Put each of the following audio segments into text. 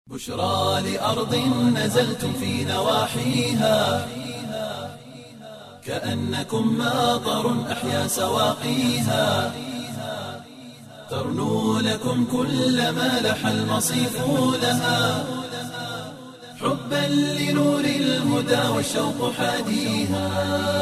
بشرى لأرض نزلتم في نواحيها كأنكم ماطر أحيا سواقيها ترنو لكم كل ما لح المصيف لها حبا لنور الهدى والشوق حاديها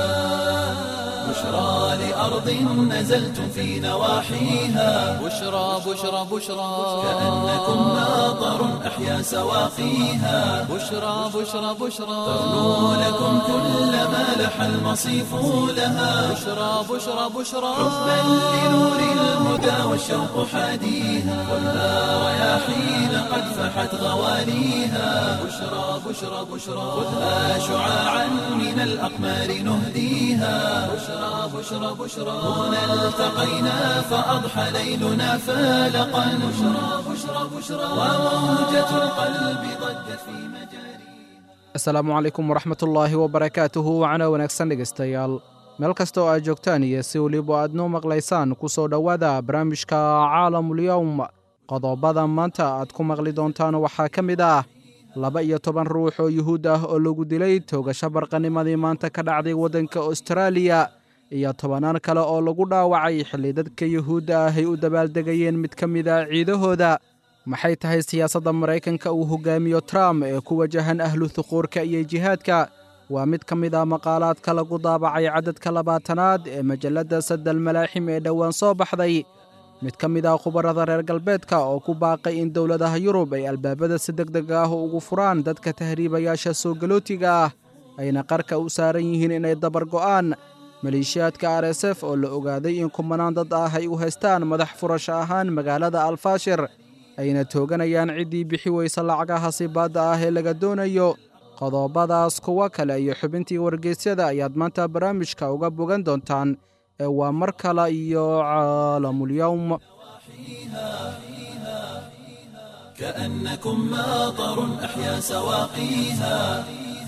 بشرى لأرض نزلتم في نواحيها بشرى بشرى بشرى كأنكم ماطر أحيا سواقيها بشرى بشرى بشرى ترنو لكم كل ما لح المصيف لها بشرى بشرى بشرى حبا لنور الهدى والشوق حاديها خذها رياحين قد فحت غواليها بشرى بشرى بشرى خذها شعاعا من الأقمار نهديها بشرى بشرى بشرى هنا التقينا فأضحى ليلنا فالقا بشرى بشرى بشرى وموجة القلب ضجت في مجاريها asalaamu calaykum waraxmatullaahi wabarakaatuhu wacana wanaagsan dhegaystayaal meel kasta oo aad joogtaan iyo si weliba aad noo maqlaysaan ku soo dhowaada barnaamijka caalamulyowm qodobada maanta aad ku maqli doontaan waxaa ka mid ah laba iyo toban ruux oo yuhuud ah oo lagu dilay toogasho barqanimadii maanta ka dhacday waddanka austraaliya iyo tobanaan kale oo lagu dhaawacay xilli dadka yuhuudda ah ay u dabaaldegayeen mid ka mid a ciidahooda maxay tahay siyaasadda maraykanka uu hogaamiyo trump ee ku wajahan ahlu thuquurka iyo jihaadka waa mid ka mid ah maqaalaadka lagu daabacay cadadka labaatanaad ee majalladda sadal malaaxim ee dhowaan soo baxday mid ka mid ah khubarada reer galbeedka oo ku baaqay in dowladaha yurub ay albaabada si deg deg ah ugu furaan dadka tahriibayaasha soo galootiga ah ayna qarka u saaran yihiin inay dabar go'aan maleeshiyaadka r s f oo la ogaaday in kumanaan dad ah ay u haystaan madax furasho ahaan magaalada alfaashir ayna tooganayaan ciddii bixi weysa lacagaha sibaadda ah ee laga doonayo qodobadaas kuwo kale iyo xubintii wargeysyada ayaad maanta barnaamijka uga bogan doontaan ee waa mar kale iyo caalamulyowm كأنكم ماطر أحيا سواقيها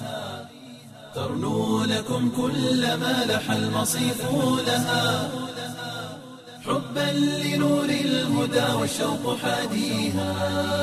ترنو لكم كل ما لح المصيف لها حبا لنور الهدى والشوق حاديها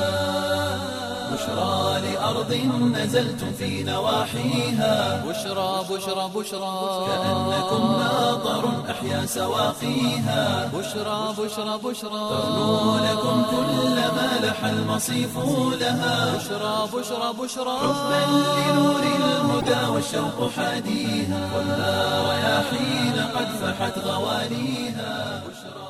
بشرى لأرض نزلتم في نواحيها بشرى بشرى بشرى كأنكم ماطر أحيا سواقيها بشرى بشرى بشرى ترنو لكم كل ما لح المصيف لها بشرى بشرى بشرى حبا لنور الهدى والشوق حاديها خذها رياحين قد فحت غواليها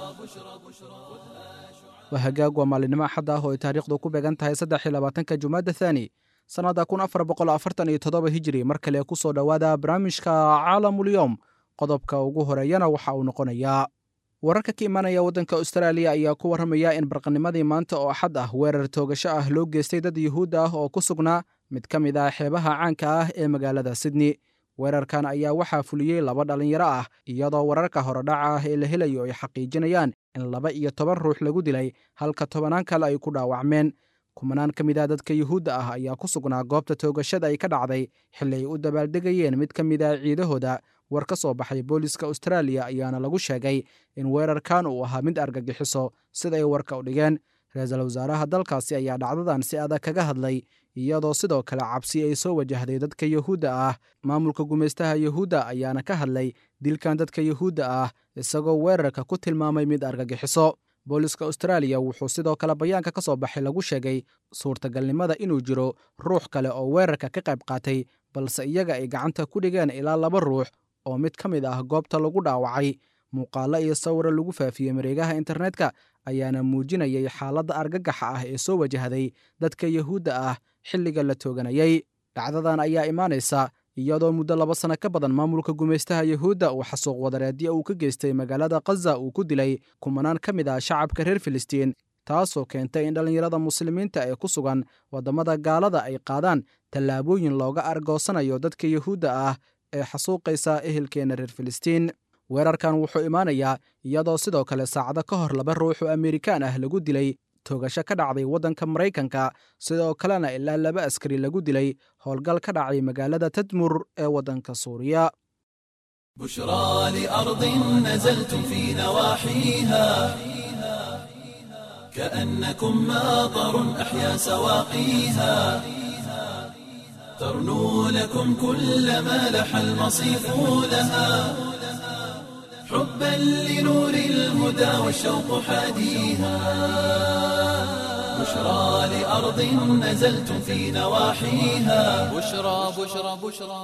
waa hagaag waa maalinimo axad ah oo ay taariikhdu ku beegan tahay saddex iyo labaatanka jumaada thaani sannadda kun afar boqol afartan iyo toddoba hijiri mar kale ku soo dhowaada barnaamijka caalamulyowm qodobka ugu horeeyana waxa uu noqonayaa wararka ka imaanaya waddanka austraaliya ayaa ku warramaya in barqanimadii maanta oo axad ah weerar toogasho ah loo geystay dad yuhuud ah oo ku sugnaa mid ka mid ah xeebaha caanka ah ee magaalada sydney weerarkan ayaa waxaa fuliyey laba dhallinyaro ah iyadoo wararka horodhaca ah ee la helayo ay xaqiijinayaan in laba iyo toban ruux lagu dilay halka tobanaan kale ay ku dhaawacmeen kumanaan ka mid ah dadka yuhuudda ah ayaa ku sugnaa goobta toogashada ay ka dhacday xilli ay u dabaaldegayeen mid ka mid ah ciidahooda war ka soo baxay booliska austraaliya ayaana lagu sheegay in weerarkan uu ahaa mid argagixiso sida ay warka u dhigeen ra-iisul wasaaraha dalkaasi ayaa dhacdadan si adag kaga hadlay iyadoo sidoo kale cabsi ay soo wajahday dadka yuhuudda ah maamulka gumaystaha yuhuudda ayaana ka hadlay dilkan dadka yuhuudda ah isagoo weerarka ku tilmaamay mid argagixiso booliska austraaliya wuxuu sidoo kale bayaanka ka soo baxay lagu sheegay suurtagalnimada inuu jiro ruux kale oo weerarka ka qayb qaatay balse iyaga ay gacanta ku dhigeen ilaa laba ruux oo mid ka mid ah goobta lagu dhaawacay muuqaallo iyo sawiro lagu faafiyey mareegaha internetka ayaana muujinayay xaaladda argagaxa ah ee soo wajahday dadka yuhuudda ah xilliga la tooganayay dhacdadan ayaa imaanaysa iyadoo muddo laba sano ka badan maamulka gumaystaha yuhuudda uu xasuuq wadareedyo uu ka geystay magaalada khaza uu ku dilay kumanaan ka mid ah shacabka reer filistiin taasoo keentay in dhallinyarada muslimiinta ee ku sugan waddamada gaalada ay qaadaan tallaabooyin looga argoosanayo dadka yuhuudda ah ee xasuuqaysa ehelkeenna reer filistiin weerarkan wuxuu imaanayaa iyadoo sidoo kale saacado ka hor laba ruux oo amerikaan ah lagu dilay toogasho ka dhacday waddanka maraykanka sidoo kalena ilaa laba askari lagu dilay howlgal ka dhacay magaalada tadmur ee waddanka suuriya بشرى لأرض نزلتم في نواحيها كأنكم ماطر أحيا سواقيها ترنو لكم كل ما لح المصيف لها حبا لنور الهدى والشوق حاديها بشرى لأرض نزلتم في نواحيها بشرى بشرى بشرى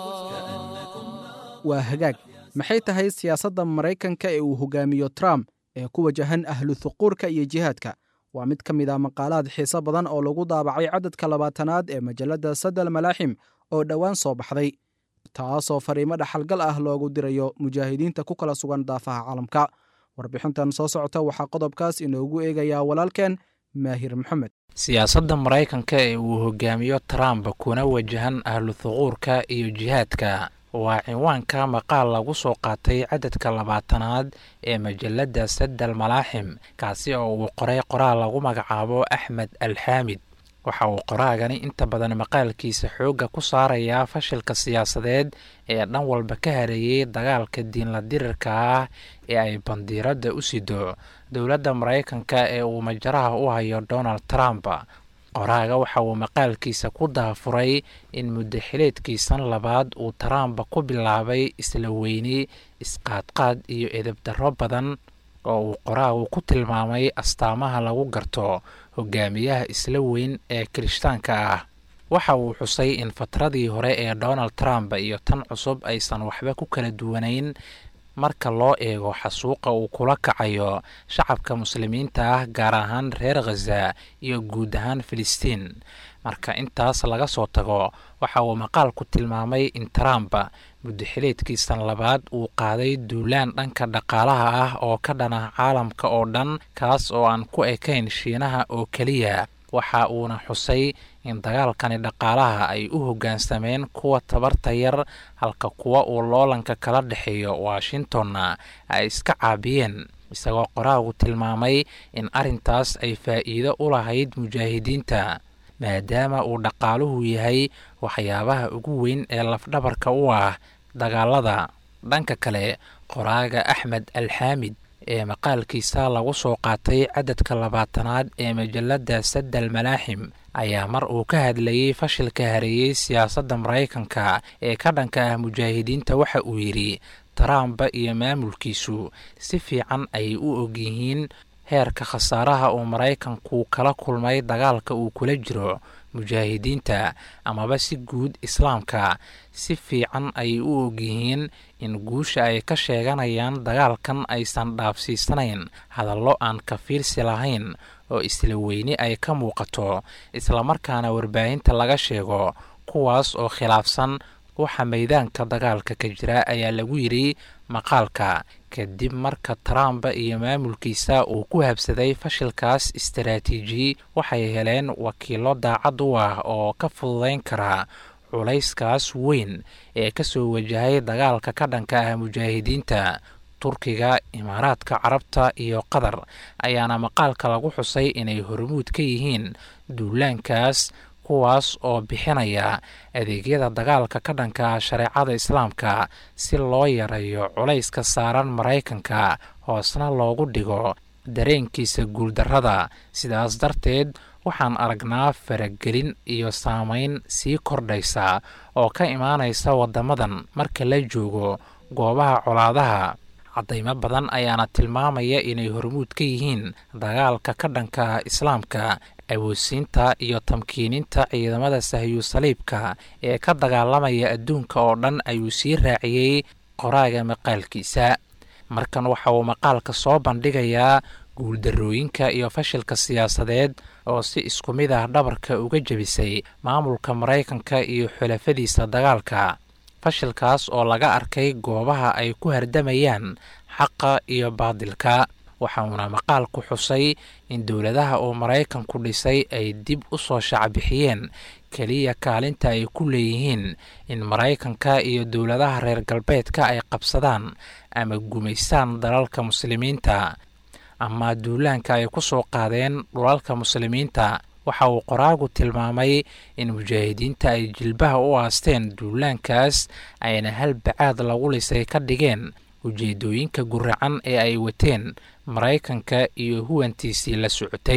waa hagaag maxay tahay siyaasadda maraykanka ee uu hogaamiyo trump ee ku wajahan ahlu thuquurka iyo jihaadka waa mid ka mid ah maqaalaad xiiso badan oo lagu daabacay cadadka labaatanaad ee majalladda sadal malaaxim oo dhowaan soo baxday taasoo fariimo dhaxalgal ah loogu dirayo mujaahidiinta ku kala sugan daafaha caalamka warbixintan soo socota waxaa qodobkaas inoogu eegayaa walaalkeen maahir maxamed siyaasadda maraykanka ee uu hogaamiyo trump kuna wajahan ahlu thuquurka iyo jihaadka waa cinwaanka maqaal lagu soo qaatay cadadka labaatanaad ee majalladda sadal malaaxim kaasi oo uu qoray qoraal lagu magacaabo axmed alxaamid waxa uu qoraagani inta badan maqaalkiisa xoogga ku saarayaa fashilka siyaasadeed ee dhan walba ka hareeyey dagaalka diinla dirirka ah ee ay bandiiradda u sido dowladda maraykanka ee uu majaraha u hayo donald trump qoraaga waxa uu maqaalkiisa ku daafuray in muddaxileedkiisan labaad uu trump ku bilaabay isla weyni isqaadqaad iyo edebdarro badan oo uu qoraagu ku tilmaamay astaamaha lagu garto hogaamiyaha isla weyn ee kirishtaanka ah waxa uu xusay in fatradii hore ee donald trump iyo tan cusub aysan waxba ku kala duwanayn marka loo eego xasuuqa uu kula kacayo shacabka muslimiinta ah gaar ahaan reer khaza iyo guud ahaan filistiin marka intaas laga soo tago waxa uu maqaalku tilmaamay in trump muddaxileedkiisan labaad uu qaaday duulaan dhanka dhaqaalaha ah oo ka dhana caalamka oo dhan kaas oo aan ku ekayn shiinaha oo keliya waxa uuna xusay in dagaalkani dhaqaalaha ay u hoggaansameen kuwa tabarta yar halka kuwa uu loolanka kala dhexeeyo washingtonna ay iska caabiyeen isagoo qoraagu tilmaamay in arrintaas ay faa'iido u lahayd mujaahidiinta maadaama uu dhaqaaluhu yahay waxyaabaha ugu weyn ee lafdhabarka u ah dagaalada dhanka kale qoraaga axmed alxaamid ee maqaalkiisa lagu soo qaatay cadadka labaatanaad ee majalladda sadal malaaxim ayaa mar uu ka hadlayey fashilka hareeyey siyaasadda maraykanka ee ka dhanka ah mujaahidiinta waxa uu yidhi trump iyo maamulkiisu si fiican ayay u ogyihiin heerka khasaaraha uu maraykanku kala kulmay dagaalka uu kula jiro mujaahidiinta amaba si guud islaamka si fiican ayay u ogyihiin in guusha ay ka sheeganayaan dagaalkan aysan dhaafsiisanayn hadallo aan ka fiirsi lahayn oo isla weyni ay ka muuqato islamarkaana warbaahinta laga sheego kuwaas oo khilaafsan waxa maydaanka dagaalka ka jira ayaa lagu yidhi maqaalka kadib marka trump iyo maamulkiisa uu ku habsaday fashilkaas istaraatiiji waxay heleen wakiilo daacad u ah oo ka fududayn kara culayskaas weyn ee ka soo wajahay dagaalka ka dhanka ah mujaahidiinta turkiga imaaraadka carabta iyo qatar ayaana maqaalka lagu xusay inay hormuud ka yihiin duulaankaas kuwaas oo bixinaya adeegyada dagaalka ka dhanka shareecada islaamka si loo yareeyo culayska saaran maraykanka hoosna loogu dhigo dareenkiisa guuldarrada sidaas darteed waxaan aragnaa faragelin iyo saameyn sii kordhaysa oo ka imaanaysa waddamadan marka la joogo goobaha colaadaha caddaymo badan ayaana tilmaamaya inay hormuud ka yihiin dagaalka ka dhanka islaamka awoodsiinta iyo tamkiininta ciidamada sahyu saliibka ee ka dagaalamaya adduunka oo dhan ayuu sii raaciyey qoraaga maqaalkiisa markan waxa uu maqaalka soo bandhigayaa guuldarrooyinka iyo fashilka siyaasadeed oo si isku mid ah dhabarka uga jebisay maamulka maraykanka iyo xulafadiisa dagaalka fashilkaas oo laga arkay goobaha ay ku hardamayaan xaqa iyo baadilka waxauna maqaalku xusay in dowladaha uu maraykanku dhisay ay dib u soo shacbixiyeen keliya kaalinta ay ku leeyihiin in maraykanka iyo dowladaha reer galbeedka ay qabsadaan ama gumaystaan dalalka muslimiinta ama duulaanka ay ku soo qaadeen dhulalka muslimiinta waxa uu qoraagu tilmaamay in mujaahidiinta ay jilbaha u aasteen duulaankaas ayna hal bacaad lagu lisay ka dhigeen ujeedooyinka guracan ee ay wateen maraykanka iyo huwantiisii la socotay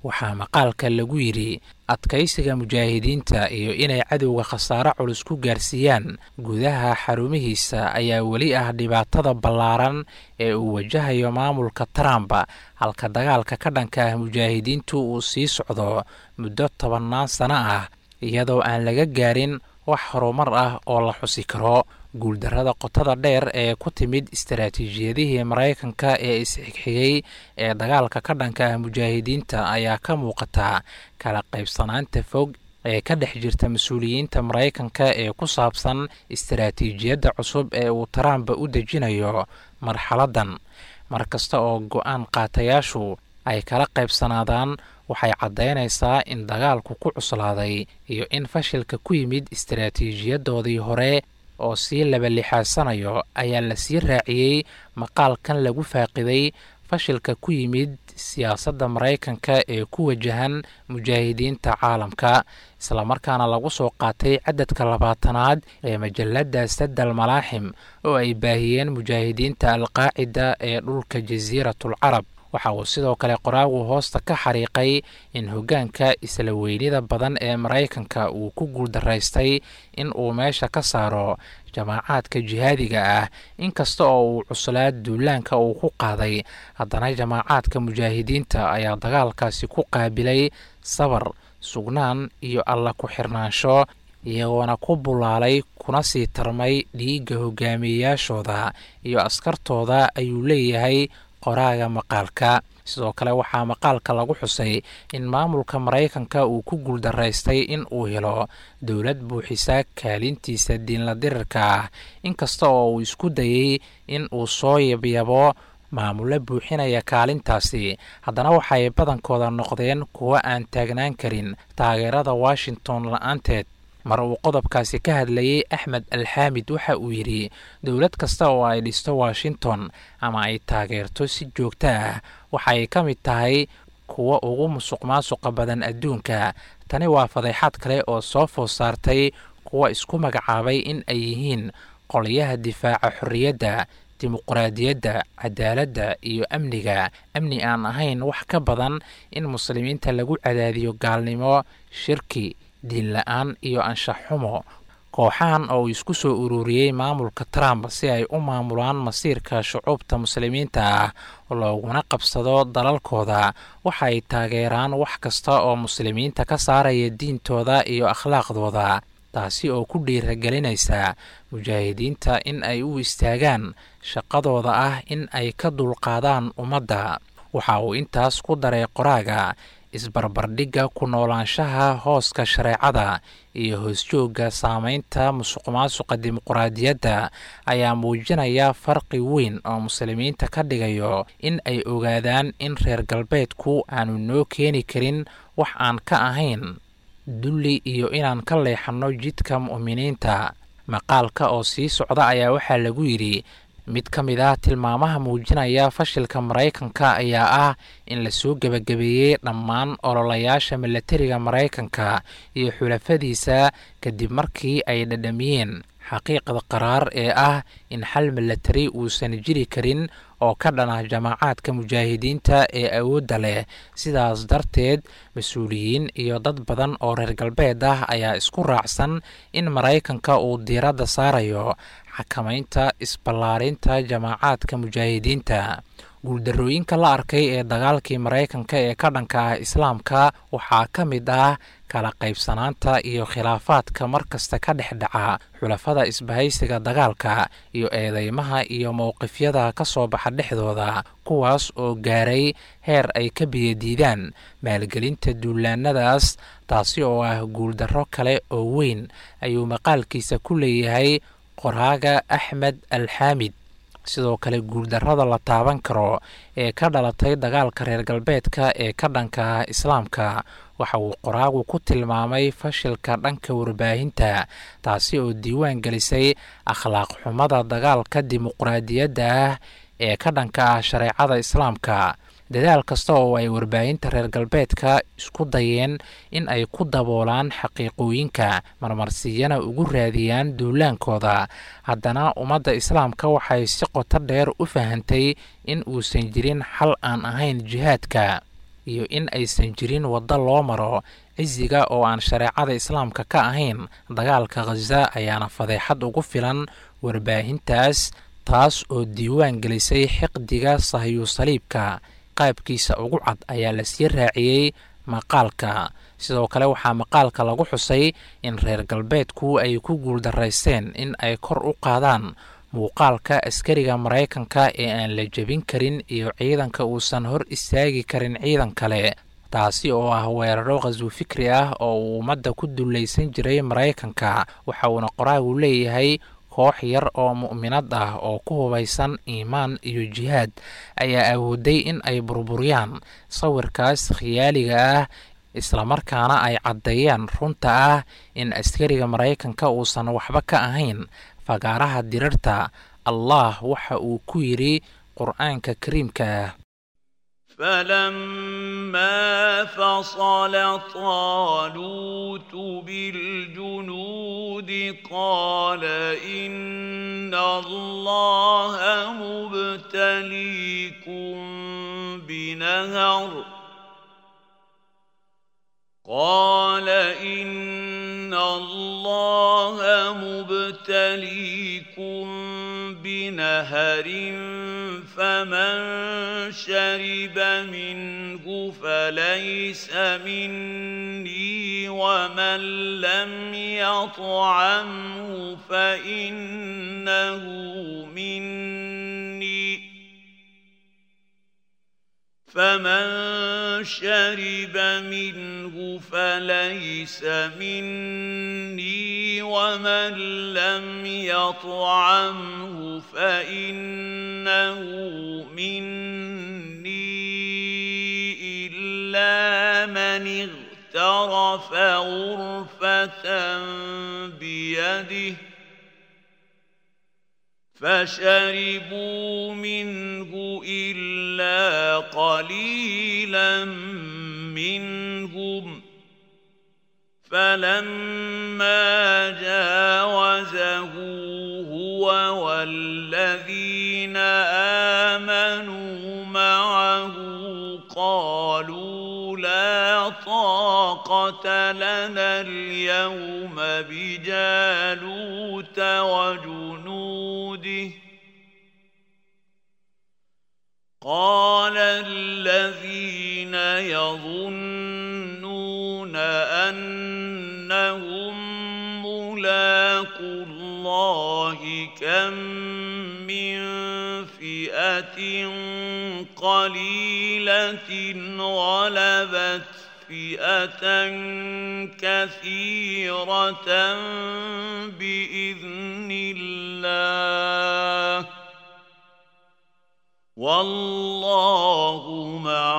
waxaa maqaalka lagu yidhi adkaysiga mujaahidiinta iyo inay cadowga khasaare culus ku gaarsiiyaan gudaha xarumihiisa ayaa weli ah dhibaatada ballaaran ee uu wajahayo maamulka trump halka dagaalka ka dhanka ah mujaahidiintu uu sii socdo muddo tobannaan sano ah iyadoo aan laga gaarin wax horumar ah oo la xusi karo guuldarrada qotada dheer ee ku timid istaraatiijiyadihii maraykanka ee isxigxigay ee dagaalka ka dhanka ah mujaahidiinta ayaa ka muuqata kala qaybsanaanta fog ee ka dhex jirta mas-uuliyiinta maraykanka ee ku saabsan istaraatiijiyadda cusub ee uu trump u dejinayo marxaladdan mar kasta oo go-aan qaatayaashu ay kala qaybsanaadaan waxay caddaynaysaa in dagaalku ku cuslaaday iyo in fashilka ku yimid istaraatiijiyadoodii hore oo sii labalixaasanayo ayaa la sii raaciyey maqaalkan lagu faaqiday fashilka ku yimid siyaasadda maraykanka ee ku wajahan mujaahidiinta caalamka islamarkaana lagu soo qaatay cadadka labaatanaad ee majalladda sadal malaaxim oo ay baahiyeen mujaahidiinta alqaacida ee dhulka jasiiratul carab waxa uu sidoo kale qoraagu hoosta ka xariiqay in hoggaanka isla weynida badan ee maraykanka uu ku guuldaraystay in uu meesha ka saaro jamaacaadka jihaadiga ah inkasta oo uu cuslaa duulaanka uu ku qaaday haddana jamaacaadka mujaahidiinta ayaa dagaalkaasi ku qaabilay sabar sugnaan iyo alla ku xirnaansho iyagoona ku bulaalay kuna sii tarmay dhiigga hogaamiyeyaashooda iyo askartooda ayuu leeyahay qoraaga maqaalka sidoo kale waxaa maqaalka lagu xusay in maamulka maraykanka uu ku guuldaraystay in uu helo dowlad buuxisa kaalintiisa diinla dirirka ah inkasta oo uu isku dayey in uu soo yabyabo maamulo buuxinaya kaalintaasi haddana waxay badankooda noqdeen kuwo aan taagnaan karin taageerada washington la-aanteed mar uu qodobkaasi ka hadlayey axmed alxaamid waxa uu yidhi dowlad kasta oo ay dhisto washington ama ay taageerto si joogto ah waxay ka mid tahay kuwa ugu musuq maasuqa badan adduunka tani waa fadeexad kale oo soo food saartay kuwa isku magacaabay in ay yihiin qolyaha difaaca xorriyadda dimuqraadiyadda cadaaladda iyo amniga amni aan ahayn wax ka badan in muslimiinta lagu cadaadiyo gaalnimo shirki diin la-aan iyo anshax xumo kooxahan oo uu isku soo ururiyey maamulka trump si ay u maamulaan masiirka shucuubta muslimiinta ah looguna qabsado dalalkooda waxa ay taageeraan wax kasta oo muslimiinta ka saaraya diintooda iyo akhlaaqdooda taasi oo ku dhiiragelinaysa mujaahidiinta in ay u istaagaan shaqadooda ah in ay ka dulqaadaan ummadda waxa uu intaas ku daray qoraaga isbarbardhigga ku noolaanshaha hooska shareecada iyo hoosjoogga saameynta musuqmaasuqa dimuqraadiyadda ayaa muujinaya farqi weyn oo muslimiinta ka dhigayo in ay ogaadaan in reer galbeedku aanu noo keeni karin wax aan ka ahayn dulli iyo inaan ka leexanno jidka mu'miniinta maqaalka oo sii socda ayaa waxaa lagu yidhi mid ka mid ah tilmaamaha muujinaya fashilka maraykanka ayaa ah in lasoo gebagabeeyey dhammaan ololayaasha milatariga maraykanka iyo xulafadiisa kadib markii ay dhadhamiyeen xaqiiqda qaraar ee ah in xal milatari uusan jiri karin oo ka dhanah jamaacaadka mujaahidiinta ee awoodda leh sidaas darteed mas-uuliyiin iyo dad badan oo reer galbeed ah ayaa isku raacsan in maraykanka uu diiradda saarayo xakamaynta isballaarinta jamaacaadka mujaahidiinta guuldarrooyinka la arkay ee dagaalkii maraykanka ee ka dhanka ah islaamka waxaa ka mid ah kala qaybsanaanta iyo khilaafaadka mar kasta ka dhex dhaca xulafada isbahaysiga dagaalka iyo eedeymaha iyo mowqifyada ka soo baxa dhexdooda kuwaas oo gaaray heer ay ka biyadiidaan maalgelinta duulaanadaas taasi oo ah guuldarro kale oo weyn ayuu maqaalkiisa ku leeyahay qoraaga axmed alxaamid sidoo kale guuldarrada la taaban karo ee ka dhalatay dagaalka reer galbeedka ee ka dhanka ah islaamka waxa uu qoraagu ku tilmaamay fashilka dhanka warbaahinta taasi oo diiwaan gelisay akhlaaq xumada dagaalka dimuqraadiyadda ah ee ka dhanka ah shareecada islaamka dadaal kasta oo ay warbaahinta reer galbeedka isku dayeen in ay ku daboolaan xaqiiqooyinka marmarsiyana ugu raadiyaan duulaankooda haddana ummadda islaamka waxay si qoto dheer u fahantay in uusan jirin xal aan ahayn jihaadka iyo in aysan jirin waddo loo maro cisiga oo aan shareecada islaamka ka ahayn dagaalka khaza ayaana fadeexad ugu filan warbaahintaas taas oo diiwaan gelisay xiqdiga sahyu saliibka qaabkiisa ugu cad ayaa lasii raaciyey maqaalka sidoo kale waxaa maqaalka lagu xusay in reer galbeedku ay ku guuldaraysteen in ay kor u qaadaan muuqaalka askariga maraykanka ee aan la jebin karin iyo ciidanka uusan hor istaagi karin ciidan kale taasi oo ah weeraro khaswo fikri ah oo uu ummadda ku dullaysan jiray maraykanka waxa uuna qoraagu leeyahay koox yar oo mu'minad ah oo ku hubaysan iimaan iyo jihaad ayaa awooday in ay burburiyaan sawirkaas khiyaaliga ah islamarkaana ay caddeeyaan runta ah in askariga maraykanka uusan waxba ka ahayn fagaaraha dirarta allah waxa uu ku yidhi qur'aanka kariimka ah فلما فصل طالوت بالجنود قال إن الله مبتليكم بنهر قال إن الله مبتليكم بنهر فمن شرب منه فليس مني ومن لم يطعمه فإنه مني فمن شرب منه فليس مني ومن لم يطعمه فإنه مني إلا من اغترف غرفة بيده فشربوا منه إلا قليلا منهم فلما جاوزه هو والذين آمنوا معه قالوا لا طاقة لنا اليوم بجالوت وجنوده قال الذين يظنون أنهم ملاقوا الله كم من فئة قليلة غلبت فئة كثيرة بإذن الله والله مع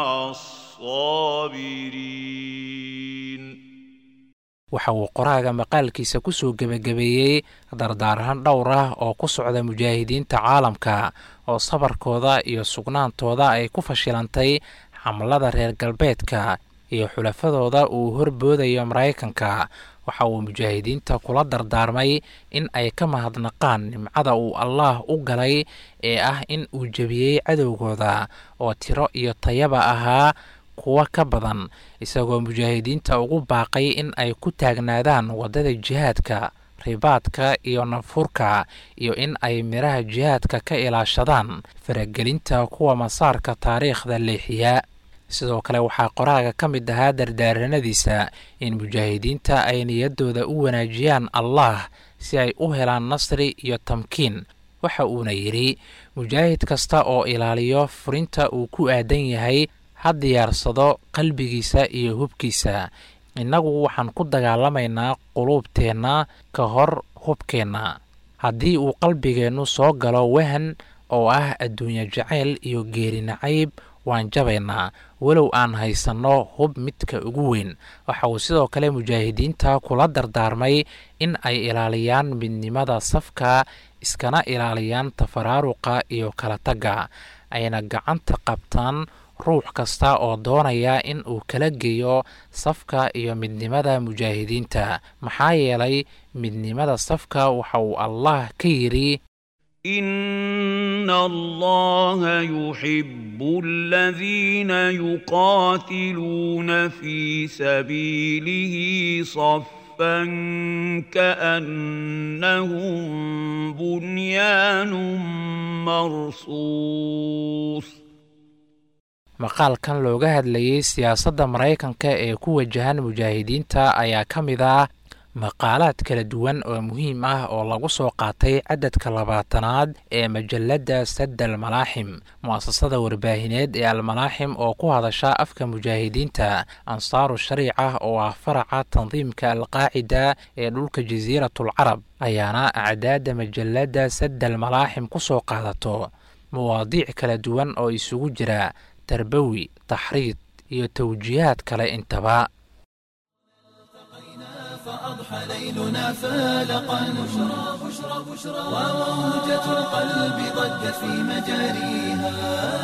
الصابرين waxa uu qoraaga maqaalkiisa ku soo gebagabeeyey dardaarahan dhowr ah oo ku socda mujaahidiinta caalamka oo sabarkooda iyo sugnaantooda ay ku fashilantay xamlada reer galbeedka iyo xulafadooda uu horboodayo maraykanka waxa uu mujaahidiinta kula dardaarmay in ay ka mahadnaqaan nimcada uu allaah u galay ee ah in uu jebiyey cadowgooda oo tiro iyo tayaba ahaa kuwa ka badan isagoo mujaahidiinta ugu baaqay in ay ku taagnaadaan waddada jihaadka ribaadka iyo nafurka iyo in ay midhaha jihaadka ka ilaashadaan faragelinta kuwa masaarka taariikhda leexiya sidoo kale waxaa qoraaga ka mid ahaa dardaaranadiisa in mujaahidiinta ay niyaddooda u wanaajiyaan allah si ay u helaan nasri iyo tamkiin waxa uuna yidhi mujaahid kasta oo ilaaliyo furinta uu ku aadan yahay ha diyaarsado qalbigiisa iyo hubkiisa innagu waxaan ku dagaalamaynaa quluubteenna ka hor hubkeenna haddii uu qalbigeennu soo galo wahan oo ah adduunye jacayl iyo geeri nacayb waan jabaynaa walow aan haysanno hub midka ugu weyn waxa uu sidoo kale mujaahidiinta kula dardaarmay in ay ilaaliyaan midnimada safka iskana ilaaliyaan tafaraaruqa iyo kala tagga ayna gacanta qabtaan ruux kasta oo doonaya in uu kala geeyo safka iyo midnimada mujaahidiinta maxaa yeelay midnimada safka waxa uu allah ka yidhi ان الله يحب الذين يقاتلون في سبيله صفا كانهم بنيان مرصوص maqaalkan looga hadlayey siyaasadda maraykanka ee ku wajahan mujaahidiinta ayaa ka mid ah maqaalaad kala duwan oo muhiim ah oo lagu soo qaatay cadadka labaatanaad ee majalladda sadda almalaaxim mu'asasada warbaahineed ee almalaaxim oo ku hadasha afka mujaahidiinta ansaaru shariica oo ah faraca tandiimka alqaacida ee dhulka jasiiratul carab ayaana acdaadda majalladda sadda almalaaxim ku soo qaadato mawaadiic kala duwan oo isugu jira tarbawi taxriid iyo tawjiihaad kale intaba فأضحى ليلنا فالقا بشرى بشرى بشرى وموجة القلب ضجت في مجاريها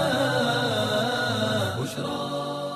بشرى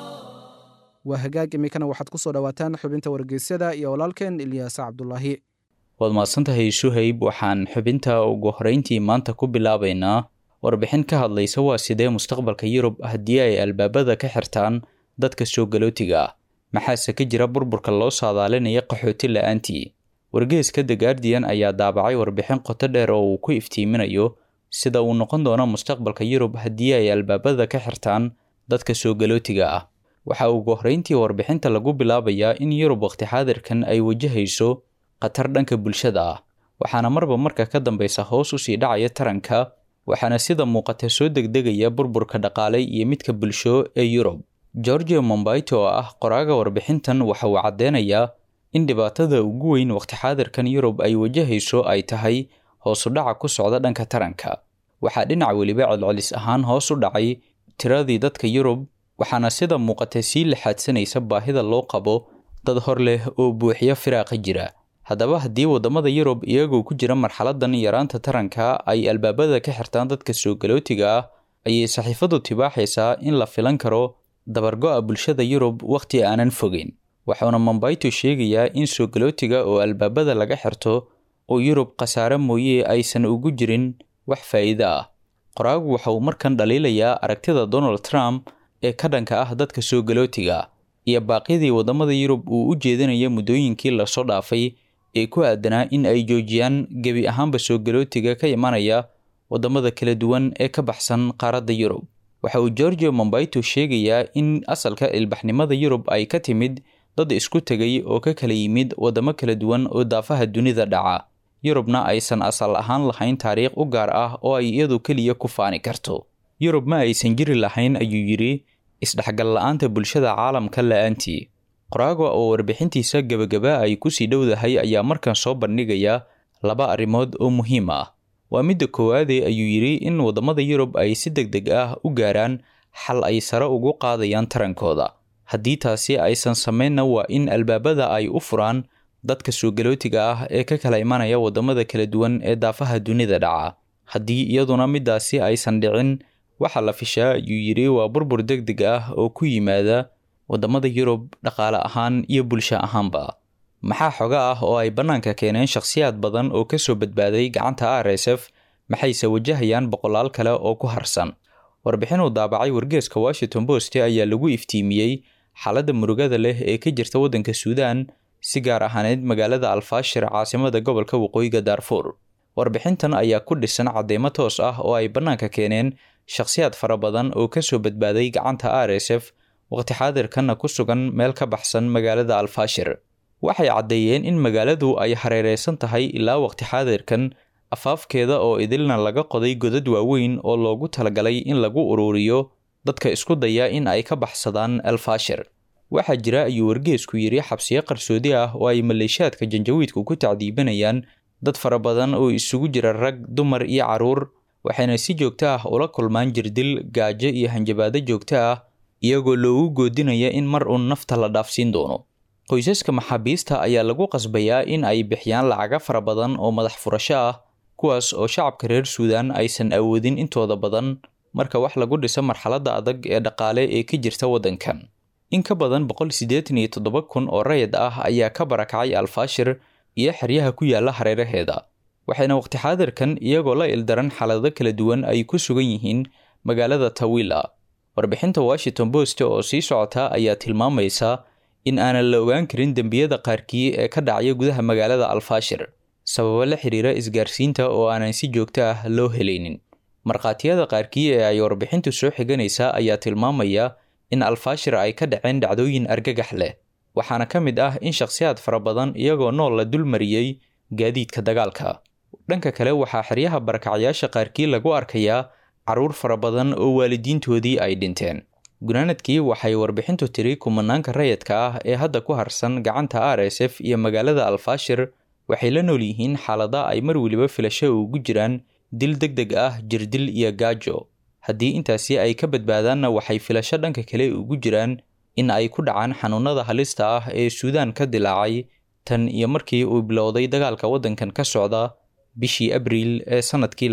waa hagaag iminkana waxaad ku soo dhowaataan xubinta wargeysyada iyo walaalkeen ilyaas cabdulaahi waad mahadsantahay suhayb waxaan xubinta ugu horeyntii maanta ku bilaabaynaa warbixin ka hadlaysa waa sidee mustaqbalka yurub haddii ay albaabada ka xirtaan dadka soo galootiga ah maxaase ka jira burburka loo saadaalinaya qaxooti la-aantii wargeeska the guardian ayaa daabacay warbixin qoto dheer oo uu ku iftiiminayo sida uu noqon doono mustaqbalka yurub haddii ay albaabada ka xirtaan dadka soo galootiga ah waxa ugu horreyntii warbixinta lagu bilaabayaa in yurub waqti xaadirkan ay wajahayso khatar dhanka bulshada ah waxaana marba marka ka dambeysa hoos usii dhacaya taranka waxaana sida muuqata soo degdegaya burburka dhaqaale iyo midka bulsho ee yurub georgia mombaito oo ah qoraaga warbixintan waxa uu caddeynayaa in dhibaatada ugu weyn waqti xaadirkan yurub ay wajahayso ay tahay hoosu dhaca ku socda dhanka taranka waxaa dhinac weliba celcelis ahaan hoos u dhacay tiradii dadka yurub waxaana sida muuqata sii laxaadsanaysa baahida loo qabo dad hor leh oo buuxiyo firaaqa jira haddaba haddii waddamada yurub iyagoo ku jira marxaladan yaraanta taranka ay albaabada ka xirtaan dadka soo galootiga ah ayay saxiifadu tibaaxaysaa in la filan karo dabargo-a bulshada yurub wakhti aanan fogeyn waxauna mombaito sheegayaa in soo galootiga oo albaabada laga xirto oo yurub khasaare mooye aysan ugu jirin wax faa'iido ah qoraagu waxa uu markan dhaliilayaa aragtida donald trump ee ka dhanka ah dadka soo galootiga iyo baaqyadii waddamada yurub uu u jeedinaya muddooyinkii lasoo dhaafay ee ku aadanaa in ay joojiyaan gebi ahaanba soo galootiga ka imanaya waddamada kala duwan ee ka baxsan qaaradda yurub waxa uu georgia mombaito sheegayaa in asalka ilbaxnimada yurub ay ka timid dad isku tegay oo ka kala yimid waddamo kala duwan oo daafaha dunida dhaca yurubna aysan asal ahaan lahayn taariikh u gaar ah oo ay iyadu keliya ku faani karto yurub ma aysan jiri lahayn ayuu yidhi isdhexgal la-aanta bulshada caalamka la-aantii qoraaga oo warbixintiisa gebagaba ay kusii dhowdahay ayaa markan soo bandhigaya laba arrimood oo muhiim ah waa midda koowaade ayuu yidhi in waddamada yurub ay si deg deg ah u gaaraan xal ay sare ugu qaadayaan tarankooda haddii taasi aysan samaynna waa in albaabada ay u furaan dadka soo galootiga ah ee ka kala imanaya waddamada kala duwan ee daafaha dunida dhaca haddii iyaduna middaasi aysan dhicin waxaa la fishaa ayuu yidhi waa burbur deg deg ah oo ku yimaada waddamada yurub dhaqaale ahaan iyo bulsho ahaanba maxaa xoga ah oo ay bannaanka keeneen shakhsiyaad badan oo ka soo badbaaday gacanta r s f maxayse wajahayaan boqolaal kale oo ku harsan warbixin uu daabacay wargeeska washington post ayaa lagu iftiimiyey xaaladda murugada leh ee ka jirta waddanka suudaan si gaar ahaaneed magaalada alfaashir caasimada gobolka waqooyiga daarfuur warbixintan ayaa ku dhisan cadeymo toos ah oo ay bannaanka keeneen shakhsiyaad fara badan oo ka soo badbaaday gacanta r s f waqti xaadirkanna ku sugan meel ka baxsan magaalada alfaashir waxay caddeeyeen in magaaladu ay hareereysan tahay ilaa waqti xaadirkan afaafkeeda oo idilna laga qoday godad waaweyn oo loogu talagalay in lagu ururiyo dadka isku daya in ay ka baxsadaan alfaashir waxaa jira ayuu wargeesku yidhi xabsiyo qarsoodi ah oo ay maleeshaadka janjawiidku ku tacdiibanayaan dad fara badan oo isugu jira rag dumar iyo carruur waxayna si joogto ah ula kulmaan jirdil gaajo iyo hanjabaado joogto ah iyagoo loogu goodinaya in mar uun nafta la dhaafsiin doono qoysaska maxaabiista ayaa lagu qasbayaa in ay bixiyaan lacaga fara badan oo madax furasho ah kuwaas oo shacabka reer suudaan aysan awoodin intooda badan marka wax lagu dhiso marxaladda adag ee dhaqaale ee ka jirta waddankan in ka badan boqol siddeetan iyo toddoba kun oo rayid ah ayaa ka barakacay alfaashir iyo xeryaha ku yaala hareeraheeda waxayna waqti xaadirkan iyagoo la ildaran xaalado kala duwan ay ku sugan yihiin magaalada tawila warbixinta washington post oo sii socota ayaa tilmaamaysa in aanan la ogaan karin dembiyada qaarkii ee ka dhacaya gudaha magaalada alfaashir sababo la xiriira isgaarsiinta oo aanan si joogto ah loo helaynin markhaatiyada qaarkii ee ay warbixintu soo xiganaysa ayaa tilmaamaya in alfaashir ay ka dhaceen dhacdooyin argagax leh waxaana ka mid ah in shakhsiyaad fara badan iyagoo nool la dulmariyey gaadiidka dagaalka dhanka kale waxaa xeryaha barakacyaasha qaarkii lagu arkayaa carruur fara badan oo waalidiintoodii ay dhinteen gunaanadkii waxay warbixintu tiri kumanaanka rayadka ah ee hadda ku harsan gacanta r s f iyo magaalada alfaashir waxay la nool yihiin xaalada ay mar weliba filasho ugu jiraan dil deg deg ah jirdil iyo gaajo haddii intaasi ay ka badbaadaanna waxay filasho dhanka kale ugu jiraan in ay ku dhacaan xanuunada halista ah ee suudaan ka dilaacay tan iyo markii uu bilowday dagaalka waddankan ka socda bishii abriil ee sannadkii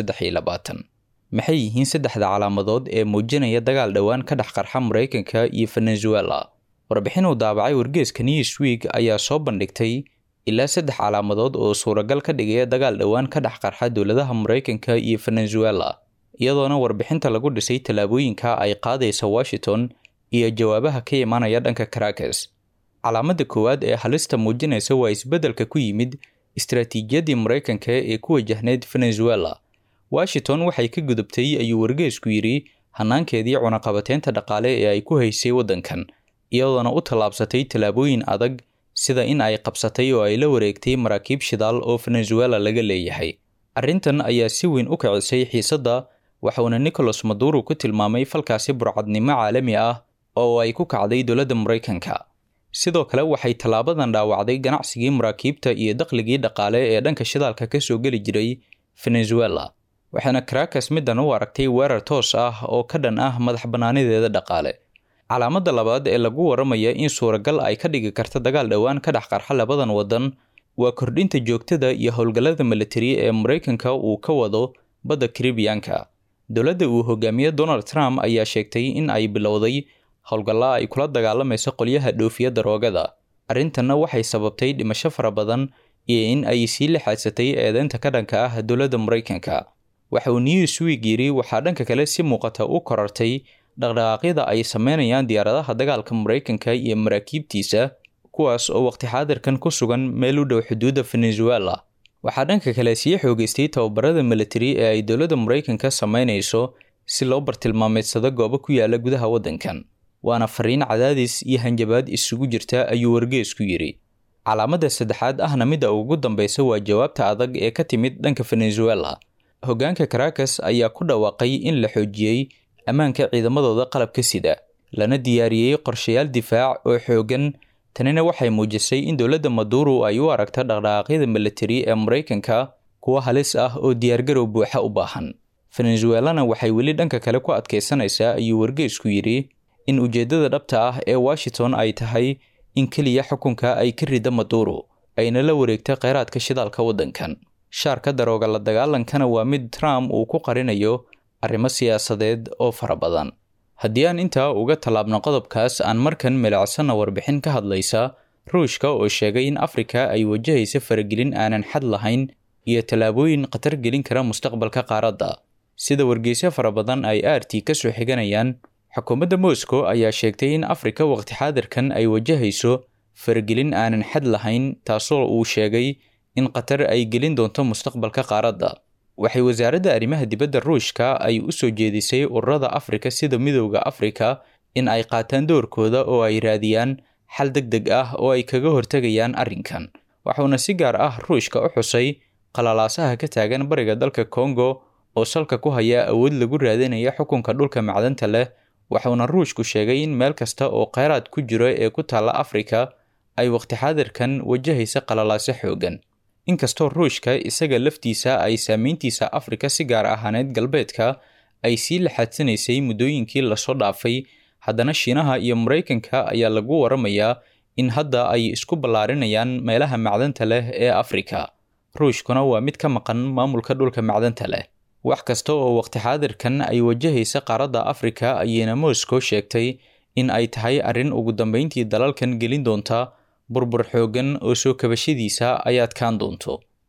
maxay yihiin saddexda calaamadood ee muujinaya dagaal dhowaan ka dhex qarxa maraykanka iyo venezuela warbixin uu daabacay wargeeska newsweek ayaa soo bandhigtay ilaa saddex calaamadood oo suuragal ka dhigaya dagaal dhowaan ka dhex qarxa dowladaha maraykanka iyo venezuela iyadoona warbixinta lagu dhisay tallaabooyinka ay qaadaysa washington iyo jawaabaha ka imaanaya dhanka caracas calaamada koowaad ee halista muujinaysa waa isbeddelka ku yimid istaraatiijiyadii maraykanka ee ku wajahneyd venezuela washington waxay ka gudubtay ayuu wargeesku yidhi hanaankeedii cunaqabateynta dhaqaale ee ay ku haysay waddankan iyadoona u tallaabsatay tallaabooyin adag sida in ay qabsatay oo ay la wareegtay maraakiib shidaal oo venezuela laga leeyahay arrintan ayaa si weyn u kicisay xiisadda waxauna nicholas maduro ku tilmaamay falkaasi burcadnimo caalami ah oo ay ku kacday dowladda maraykanka sidoo kale waxay tallaabadan dhaawacday ganacsigii maraakiibta iyo dakhligii dhaqaale ee dhanka shidaalka ka soo geli jiray venezuela waxaana caracas middan u aragtay weerar toos ah oo ka dhan ah madax bannaanideeda dhaqaale calaamada labaad ee lagu waramaya in suuragal ay ka dhigi karta dagaal dhowaan ka dhex qarxa labadan waddan waa kordhinta joogtada iyo howlgallada militari ee maraykanka uu ka wado badda karibiyanka dowladda uu hogaamiye donald trump ayaa sheegtay in ay bilowday howlgalla ay kula dagaalamayso qolyaha dhoofiya daroogada arrintanna waxay sababtay dhimasho fara badan iyo in ay sii lixaadsatay eedeynta ka dhanka ah dowladda maraykanka waxa uu newsweek yidhi waxaa dhanka kale si muuqata u korartay dhaqdhaqaaqyada ay sameynayaan diyaaradaha dagaalka maraykanka iyo maraakiibtiisa kuwaas oo waqti xaadirkan ku sugan meel u dhow xuduudda venezuela waxaa dhanka kale sii xoogeystay tababarada militari ee ay dowladda maraykanka sameynayso si loo bartilmaameedsado goobo ku yaala gudaha waddankan waana fariin cadaadis iyo hanjabaad isugu jirta ayuu wargeesku yidhi calaamada saddexaad ahna midda ugu dambeysa waa jawaabta adag ee ka timid dhanka venezuela hoggaanka caracas ayaa ku dhawaaqay in la xoojiyey ammaanka ciidamadooda qalabka sida lana diyaariyey qorshayaal difaac oo xooggan tanina waxay muujisay in dowladda maduro ay u aragto dhaqdhaqaaqyada militari ee maraykanka kuwo halis ah oo diyaargarow buuxa u baahan venezuelana waxay weli dhanka kale ku adkaysanaysaa ayuu wargeesku yidhi in ujeeddada dhabta ah ee washington ay tahay in keliya xukunka ay ka rida maduro ayna la wareegta kheyraadka shidaalka waddankan shaarka darooga la dagaalankana waa mid trump uu ku qarinayo arrimo siyaasadeed oo fara badan haddii aan intaa uga tallaabno qodobkaas aan markan milicsanna warbixin ka hadlaysa ruushka oo sheegay in afrika ay wajahaysa faragelin aanan xad lahayn iyo tallaabooyin khatar gelin kara mustaqbalka qaaradda sida wargeysyo fara badan ay aartii ka soo xiganayaan xukuumadda moscow ayaa sheegtay in afrika waqti xaadirkan ay wajahayso faragelin aanan xad lahayn taasoo uu sheegay in qatar ay gelin doonto mustaqbalka qaaradda waxay wasaaradda arrimaha dibadda ruushka ay u soo jeedisay ururada afrika sida midowda afrika in ay qaataan doorkooda oo ay raadiyaan xal deg deg ah oo ay kaga hortegayaan arrinkan waxuuna si gaar ah ruushka u xusay qalalaasaha ka taagan bariga dalka kongo oo salka ku haya awood lagu raadinaya xukunka dhulka macdanta leh waxuuna ruushku sheegay in meel kasta oo kheyraad ku jiro ee ku taalla afrika ay waqti xaadirkan wajahaysa qalalaaso xoogan inkastoo ruushka isaga laftiisa ay saameyntiisa afrika si gaar ahaaneed galbeedka ay sii laxaadsanaysay muddooyinkii lasoo dhaafay haddana shiinaha iyo maraykanka ayaa lagu waramayaa in hadda ay isku ballaarinayaan meelaha macdanta leh ee afrika ruushkuna waa mid ka maqan maamulka dhulka macdanta leh wax kasta oo waqti xaadirkan ay wajahaysa qaaradda afrika ayayna moscow sheegtay in ay tahay arrin ugu dambeyntii dalalkan gelin doonta burbur xoogan oo soo kabashadiisa ay adkaan doonto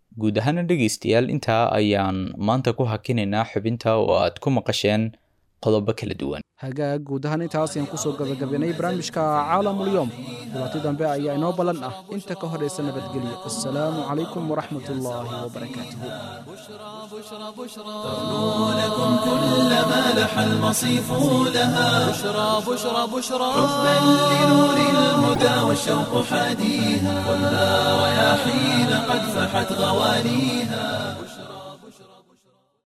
guud ahaana dhegaystayaal intaa ayaan maanta ku hakinaynaa xubinta oo aad ku maqasheen qodobo kala duwan hagaag guud ahaan intaas ayaan kusoo gabagabaynay barnaamijka caalamulyoom dhibaato dambe ayaa inoo ballan ah inta ka horaysa nabadgelyo assalaamu calaykum waraxmat ullaahi wabarakaatuhu لكم كل ما لح المصيف لها بشرى بشرى بشرى حبا لنور الهدى والشوق حاديها والنار يا حين قد فحت غواليها